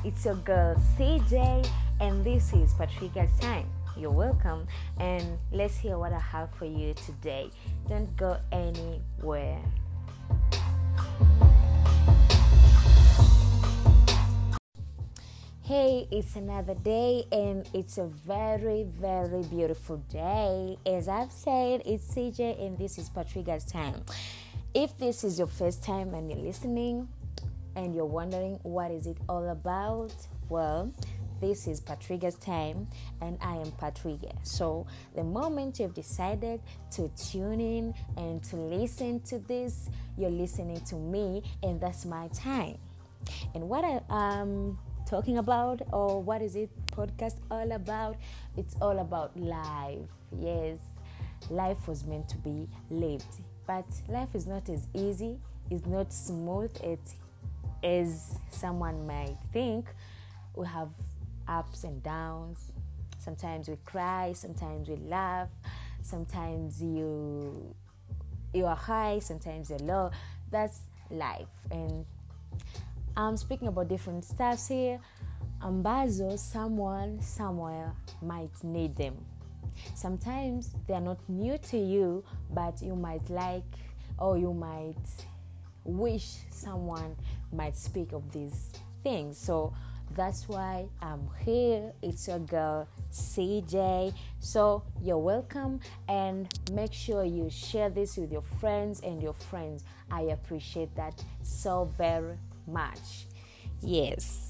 it's your girl CJ, and this is Patrica's Time. You're welcome, and let's hear what I have for you today. Don't go anywhere. Hey, it's another day, and it's a very, very beautiful day. As I've said, it's CJ, and this is Patrica's Time. If this is your first time and you're listening, and you're wondering what is it all about, well, this is Patrica's time, and I am Patrica. So, the moment you've decided to tune in and to listen to this, you're listening to me, and that's my time. And what I am talking about, or what is it podcast all about? It's all about life. Yes, life was meant to be lived, but life is not as easy, it's not smooth it, as someone might think. We have ups and downs. Sometimes we cry, sometimes we laugh, sometimes you you are high, sometimes you're low. That's life. And I'm speaking about different stuffs here ambazo someone somewhere might need them. Sometimes they are not new to you, but you might like or you might wish someone might speak of these things. So that's why I'm here. It's your girl CJ. So you're welcome and make sure you share this with your friends and your friends. I appreciate that so very much. Yes.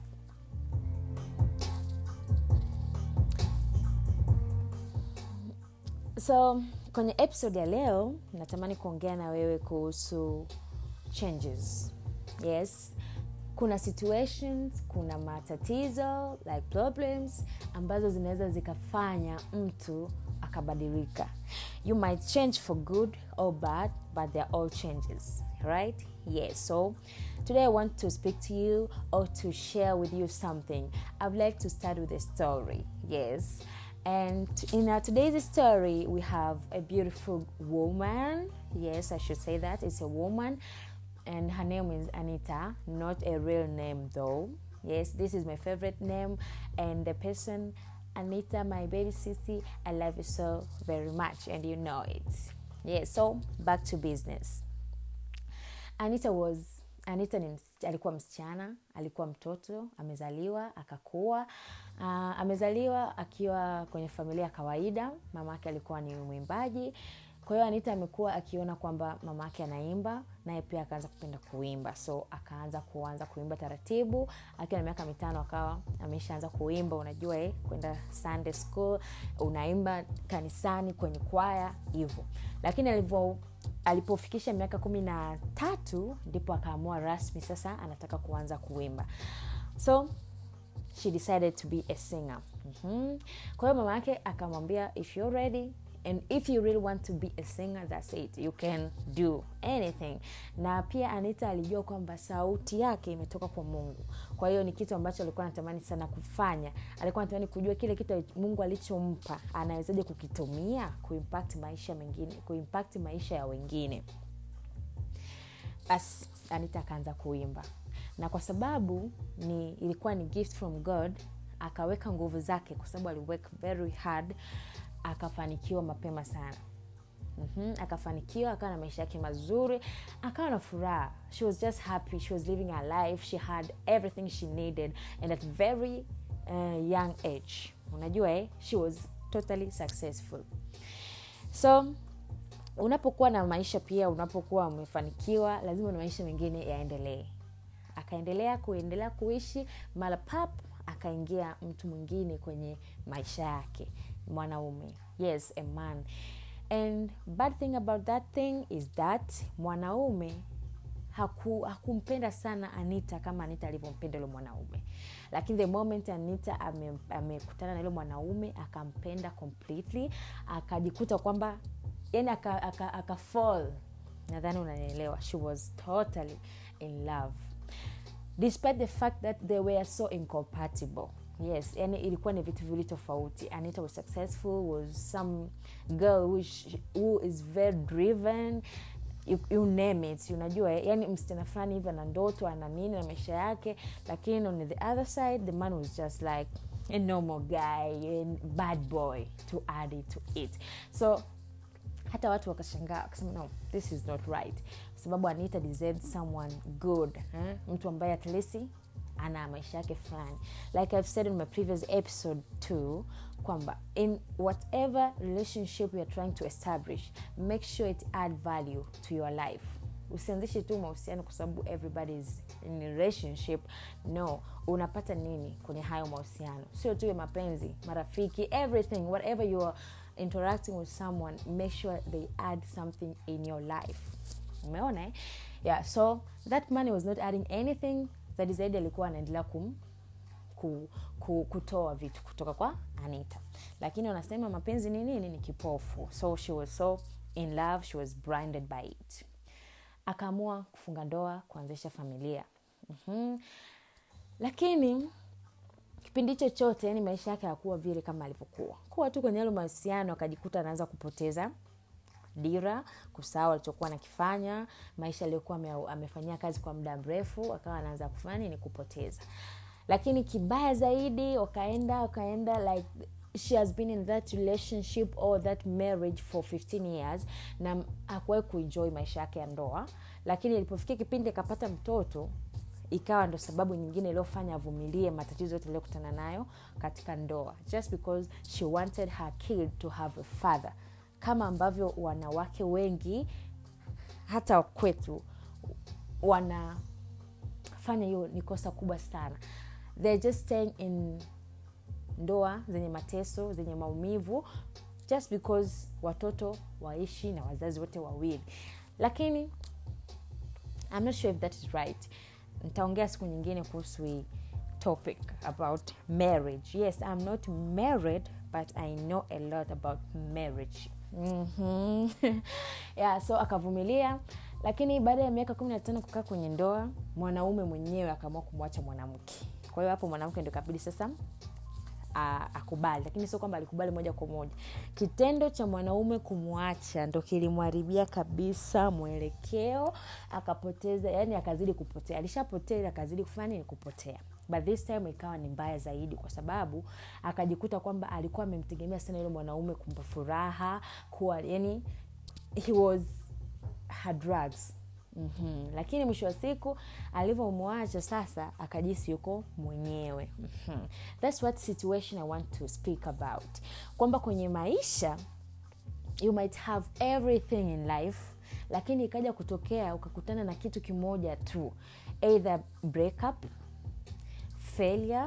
So kwenye episode ya leo natamani kuongea na wewe kuhusu changes. Yes, kuna situations kuna matatizo like problems ambazo zinaweza zikafanya mtu akabadilika you might change for good or bad but they're all changes right yes so today i want to speak to you or to share with you something i'd like to start with a story yes and in our today's story we have a beautiful woman yes i should say that it's a woman and her name is Anita, not a real name though. Yes, this is my favorite name, and the person, Anita, my baby sissy, I love you so very much, and you know it. Yes, so back to business. Anita was Anita ni ms- alikuwa msichana, alikuwa mtoto, amezaliwa akakua. Uh, amezaliwa akiwa kwenye familia ya kawaida. Mama yake alikuwa ni mwimbaji kwa hiyo anita amekuwa akiona kwamba mama yake anaimba naye pia akaanza kupenda kuimba so akaanza kuanza kuimba taratibu akiwa na miaka mitano akawa ameshaanza kuimba unajua eh, kwenda sunday school unaimba kanisani kwenye kwaya hivyo lakini alivyo alipofikisha miaka kumi na tatu ndipo akaamua rasmi sasa anataka kuanza kuimba so she decided to be a singer mm-hmm. kwa hiyo mama yake akamwambia if you're ready and if you really want to be a singer that's it you can do anything na pia anita alijua kwamba sauti yake imetoka kwa mungu kwa hiyo ni kitu ambacho alikuwa anatamani sana kufanya alikuwa anatamani kujua kile kitu mungu alichompa anawezaje kukitumia kuimpact maisha mengine kuimpact maisha ya wengine basi anita akaanza kuimba na kwa sababu ni ilikuwa ni gift from god akaweka nguvu zake kwa sababu aliwork very hard akafanikiwa mapema sana mm-hmm. akafanikiwa akawa na maisha yake mazuri akawa na furaha she was just happy she was living her life she had everything she needed and at very uh, young age unajua eh? she was totally successful so unapokuwa na maisha pia unapokuwa umefanikiwa lazima na maisha mengine yaendelee akaendelea kuendelea kuishi mara pap akaingia mtu mwingine kwenye maisha yake mwanaume yes a man and bad thing about that thing is that mwanaume haku, hakumpenda sana anita kama anita alivyompenda yule mwanaume lakini the moment anita amekutana ame, ame na yule mwanaume akampenda completely akajikuta kwamba yani aka, aka, aka fall nadhani unanielewa she was totally in love despite the fact that they were so incompatible yes yani ilikuwa ni vitu vili tofauti anita was successful was some girl who, who is very driven you, you name it unajua eh, yani msichana fulani hivi ana ndoto ana nini na maisha yake lakini on the other side the man was just like a normal guy a bad boy to add it to it so hata watu wakashangaa wakasema no this is not right kwa sababu anita deserved someone good eh? mtu ambaye at least ana maisha yake fulani like i've said in my previous episode too kwamba in whatever relationship youare trying to establish make sure it add value to your life usianzishe tu mahusiano kwa sababu everybody is in a relationship no unapata nini kwenye hayo mahusiano sio tu ya mapenzi marafiki everything whatever you are interacting with someone make sure they add something in your life umeona eh? yeah so that money was not adding anything zaidi zaidi alikuwa anaendelea kum ku, ku, kutoa vitu kutoka kwa anita lakini wanasema mapenzi ni nini ni kipofu so she was so in love she was blinded by it akaamua kufunga ndoa kuanzisha familia mm-hmm. lakini kipindi hicho chote yani maisha yake hakuwa vile kama alivyokuwa kuwa tu kwenye yalo mahusiano akajikuta anaanza kupoteza dira kusahau alichokuwa nakifanya maisha aliyokuwa ame- amefanyia kazi kwa muda mrefu akawa anaanza kufanya nini kupoteza lakini kibaya zaidi wakaenda wakaenda like she has been in that relationship or that marriage for 15 years na hakuwahi kuenjoy maisha yake ya ndoa lakini ilipofikia kipindi akapata mtoto ikawa ndo sababu nyingine iliyofanya avumilie matatizo yote iliyokutana nayo katika ndoa just because she wanted her kid to have a father kama ambavyo wanawake wengi hata kwetu wanafanya hiyo ni kosa kubwa sana they're just staying in ndoa zenye mateso zenye maumivu just because watoto waishi na wazazi wote wawili lakini I'm not sure if that is right nitaongea siku nyingine kuhusu hii topic about marriage yes i'm not married but i know a lot about marriage mm-hmm. yeah so akavumilia lakini baada ya miaka kumi na tano kukaa kwenye ndoa mwanaume mwenyewe akaamua kumwacha mwanamke kwa hiyo hapo mwanamke ndo kabidi sasa a- akubali lakini sio kwamba alikubali moja kwa moja kitendo cha mwanaume kumwacha ndo kilimharibia kabisa mwelekeo akapoteza yani akazidi kupotea alishapotea ili akazidi kufanya nini kupotea but this time ikawa ni mbaya zaidi kwa sababu akajikuta kwamba alikuwa amemtegemea sana yule mwanaume kumpa furaha kuwa yani he was her drugs mm-hmm. lakini mwisho wa siku alivyomwacha sasa akajisi yuko mwenyewe mm-hmm. thats what situation i want to speak about kwamba kwenye maisha you might have everything in life lakini ikaja kutokea ukakutana na kitu kimoja tu either breakup failure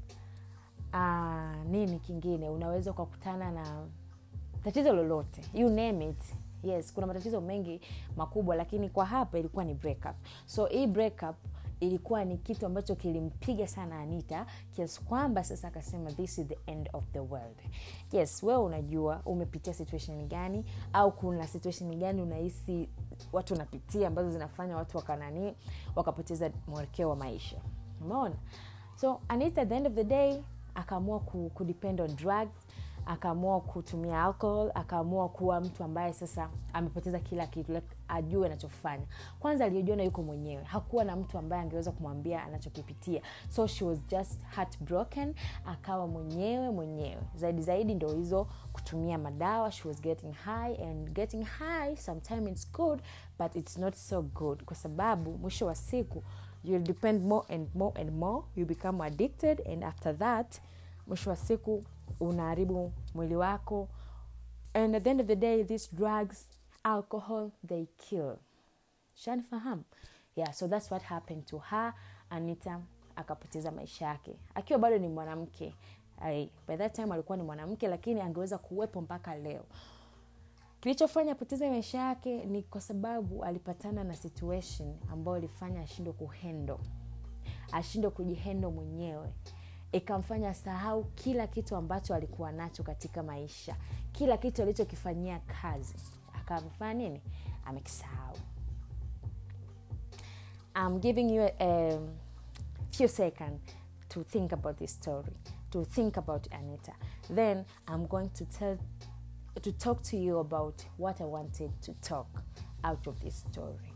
uh, nini kingine unaweza ukakutana na tatizo lolote you name it yes kuna matatizo mengi makubwa lakini kwa hapa ilikuwa ni breakup so hii breakup ilikuwa ni kitu ambacho kilimpiga sana anita kiasi kwamba sasa akasema this is the end of the world yes wewe unajua umepitia situation gani au kuna situation gani unahisi watu wanapitia ambazo zinafanya watu wakanani wakapoteza mwelekeo wa maisha umeona so anita at the end of the day akaamua ku, kudepend on drugs akaamua kutumia alcohol akaamua kuwa mtu ambaye sasa amepoteza kila kitu like, ajue anachofanya kwanza aliyojiona yuko mwenyewe hakuwa na mtu ambaye angeweza kumwambia anachokipitia so she was just heartbroken akawa mwenyewe mwenyewe zaidi zaidi ndo hizo kutumia madawa she was getting high and getting high sometime it's good but it's not so good kwa sababu mwisho wa siku you'll depend more and more and more you become addicted and after that mwisho wa siku unaharibu mwili wako and at the end of the day these drugs alcohol they kill shanifahamu yeah so that's what happened to her anita akapoteza maisha yake akiwa bado ni mwanamke Ai, by that time alikuwa ni mwanamke lakini angeweza kuwepo mpaka leo kilichofanya apoteze maisha yake ni kwa sababu alipatana na situation ambayo ilifanya ashindwe kuhendo ashindwe kujihendo mwenyewe ikamfanya sahau kila kitu ambacho alikuwa nacho katika maisha kila kitu alichokifanyia kazi akamfanya nini amekisahau I'm giving you a, a few seconds to think about this story, to think about Anita. Then I'm going to tell to talk to you about what I wanted to talk out of this story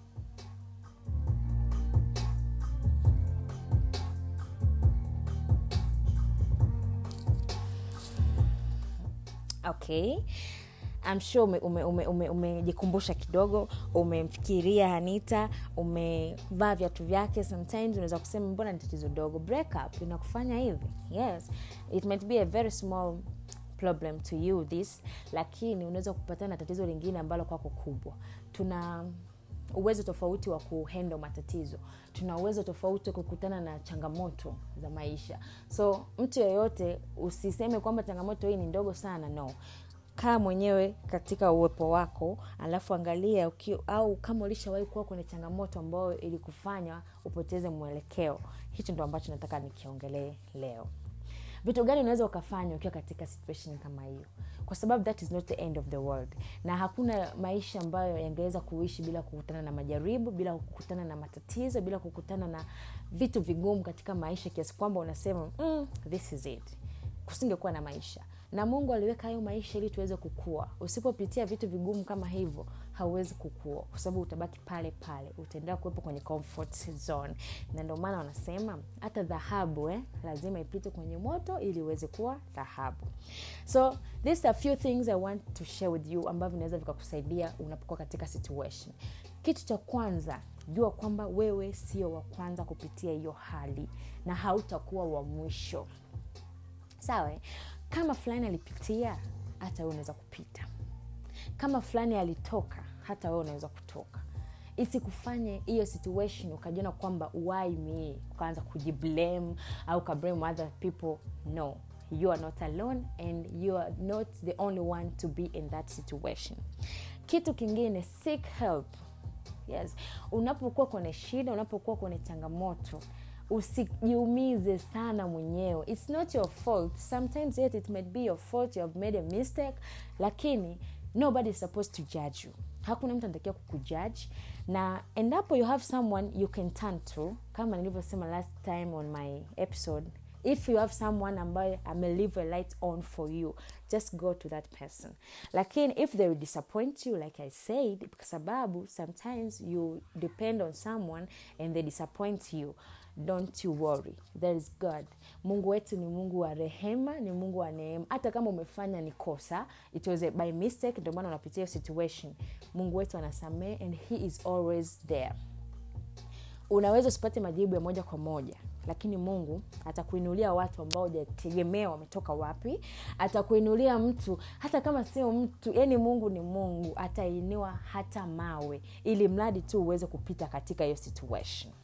okay I'm sure umejikumbusha ume, ume, ume, ume kidogo umemfikiria hanita umevaa viatu vyake sometimes unaweza kusema mbona ni tatizo dogo break up inakufanya hivi yes it might be a very small problem to you this lakini unaweza kupatana na tatizo lingine ambalo kwako kubwa tuna uwezo tofauti wa kuhendo matatizo tuna uwezo tofauti wa kukutana na changamoto za maisha so mtu yeyote usiseme kwamba changamoto hii ni ndogo sana no kaa mwenyewe katika uwepo wako alafu angalia uki, au kama ulishawahi kuwa kwenye changamoto ambayo ilikufanya upoteze mwelekeo hicho ndo ambacho nataka nikiongelee leo vitu gani unaweza ukafanya ukiwa katika situation kama hiyo kwa sababu that is not the end of the world na hakuna maisha ambayo yangeweza kuishi bila kukutana na majaribu bila kukutana na matatizo bila kukutana na vitu vigumu katika maisha kiasi kwamba unasema mm, this is it kusingekuwa na maisha na mungu aliweka hayo maisha ili tuweze kukua usipopitia vitu vigumu kama hivyo hauwezi kukua kwa sababu utabaki pale pale utaendelea kuwepo kwenye comfort zone na ndio maana wanasema hata dhahabu eh, lazima ipite kwenye moto ili iweze kuwa dhahabu so these are few things i want to share with you ambavyo vinaweza vikakusaidia unapokuwa katika situation kitu cha kwanza jua kwamba wewe sio wa kwanza kupitia hiyo hali na hautakuwa wa mwisho sawa kama fulani alipitia hata wewe unaweza kupita kama fulani alitoka hata wewe unaweza kutoka isikufanye hiyo situation ukajiona kwamba why me ukaanza kujiblame au ukablame other people no you are not alone and you are not the only one to be in that situation kitu kingine seek help yes unapokuwa kwenye shida unapokuwa kwenye changamoto usijiumize sana mwenyewe its not your fault sometimes yet it might be your fault you have made a mistake lakini nobody is supposed to judge you hakuna mtu anatakiwa kukujudge na endapo you have someone you can turn to kama nilivyosema last time on my episode if you have someone ambaye amelive a light on for you just go to that person lakini if they will disappoint you like i said kwa sababu sometimes you depend on someone and they disappoint you don't you worry there is god mungu wetu ni mungu wa rehema ni mungu wa neema hata kama umefanya ni kosa it was a by mistake ndio maana unapitia situation mungu wetu anasamee and he is always there unaweza usipate majibu ya moja kwa moja lakini mungu atakuinulia watu ambao hujategemea wametoka wapi atakuinulia mtu hata kama sio mtu yani mungu ni mungu atainua hata mawe ili mradi tu uweze kupita katika hiyo situation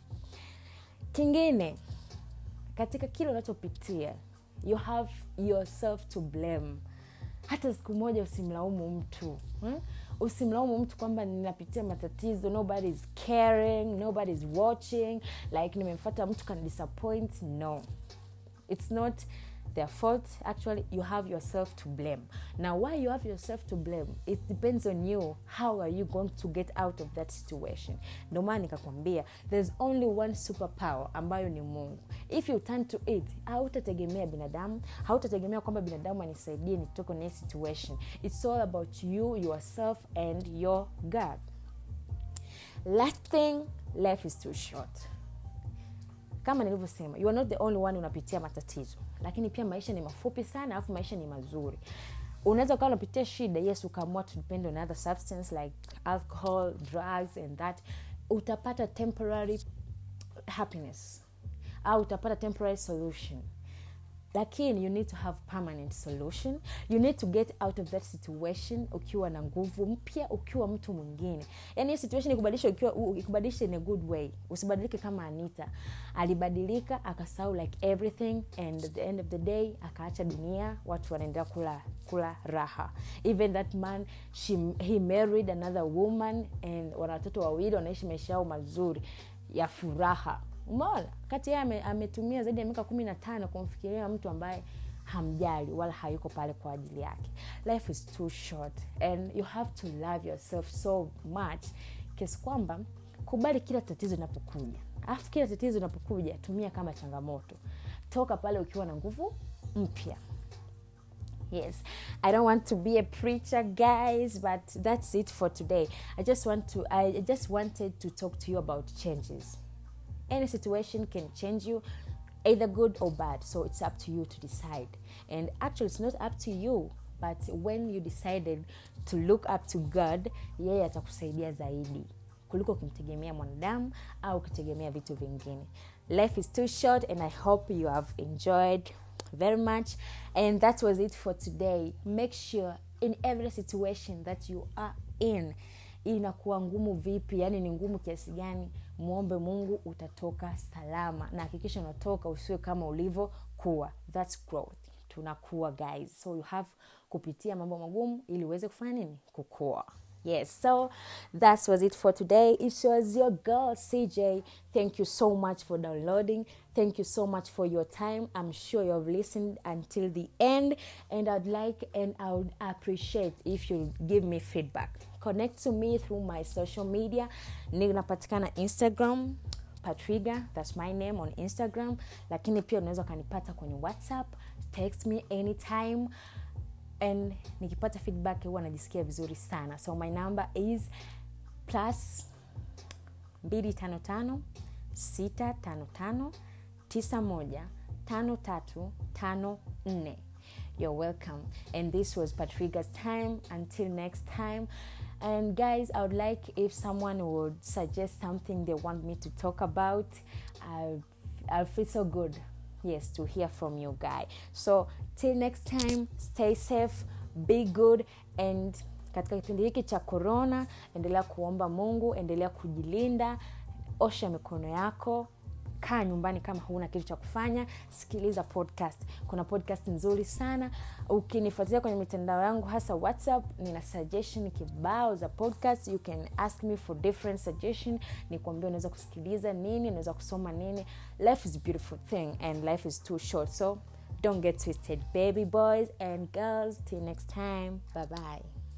kingine katika kile unachopitia you have yourself to blame hata siku moja usimlaumu mtu hmm? usimlaumu mtu kwamba ninapitia matatizo nobody is caring nobody is watching like nimemfata mtu kan disappoint no it's not their fault actually you have yourself to blame now why you have yourself to blame it depends on you how are you going to get out of that situation ndio maana nikakwambia there's only one superpower ambayo ni mungu if you turn to it hautategemea binadamu hautategemea kwamba binadamu anisaidie nitoke kwenye situation it's all about you yourself and your god last thing life is too short kama nilivyosema you are not the only one unapitia matatizo lakini pia maisha ni mafupi sana alafu maisha ni mazuri unaweza ukawa unapitia shida yes ukaamua to depend on other substance like alcohol drugs and that utapata temporary happiness au utapata temporary solution lakini you need to have permanent solution you need to get out of that situation ukiwa na nguvu mpya ukiwa mtu mwingine yani hiyo situation ikubadilisha ukiwa ikubadilisha in a good way usibadilike kama anita alibadilika akasahau like everything and at the end of the day akaacha dunia watu wanaendelea kula kula raha even that man she, he married another woman and wana watoto wawili wanaishi maisha yao mazuri ya furaha umeona kati yeye ametumia zaidi ya miaka kumi na tano kumfikiria mtu ambaye hamjali wala hayuko pale kwa ajili yake life is too short and you have to love yourself so much kiasi kwamba kubali kila tatizo inapokuja alafu kila tatizo inapokuja tumia kama changamoto toka pale ukiwa na nguvu mpya yes i don't want to be a preacher guys but that's it for today i just want to i just wanted to talk to you about changes any situation can change you either good or bad so it's up to you to decide and actually it's not up to you but when you decided to look up to god yeye atakusaidia zaidi kuliko ukimtegemea mwanadamu au ukitegemea vitu vingine life is too short and i hope you have enjoyed very much and that was it for today make sure in every situation that you are in inakuwa ngumu vipi yani ni ngumu kiasi gani mwombe mungu utatoka salama na hakikisha unatoka usiwe kama ulivyokuwa thats growth tunakuwa guys so you have kupitia mambo magumu ili uweze kufanya nini kukua yes so that was it for today it was your girl cj thank you so much for downloading thank you so much for your time i'm sure you have listened until the end and i'd like and i would appreciate if you give me feedback connect to me through my social media ninapatikana instagram patriga thats my name on instagram lakini pia unaweza ukanipata kwenye whatsapp text me anytime and nikipata feedback huwa najisikia vizuri sana so my number is plus 255 655 91 5354 you're welcome and this was patriga's time until next time and guys i would like if someone would suggest something they want me to talk about i'll, I'll feel so good yes to hear from you guy so till next time stay safe be good and katika kipindi hiki cha corona endelea kuomba mungu endelea kujilinda osha mikono yako kaa nyumbani kama huna kitu cha kufanya sikiliza podcast kuna podcast nzuri sana ukinifuatilia kwenye mitandao yangu hasa whatsapp nina suggestion kibao za podcast you can ask me for different suggestion nikuambia unaweza kusikiliza nini unaweza kusoma nini life is a beautiful thing and life is too short so don't get twisted baby boys and girls till next time bye bye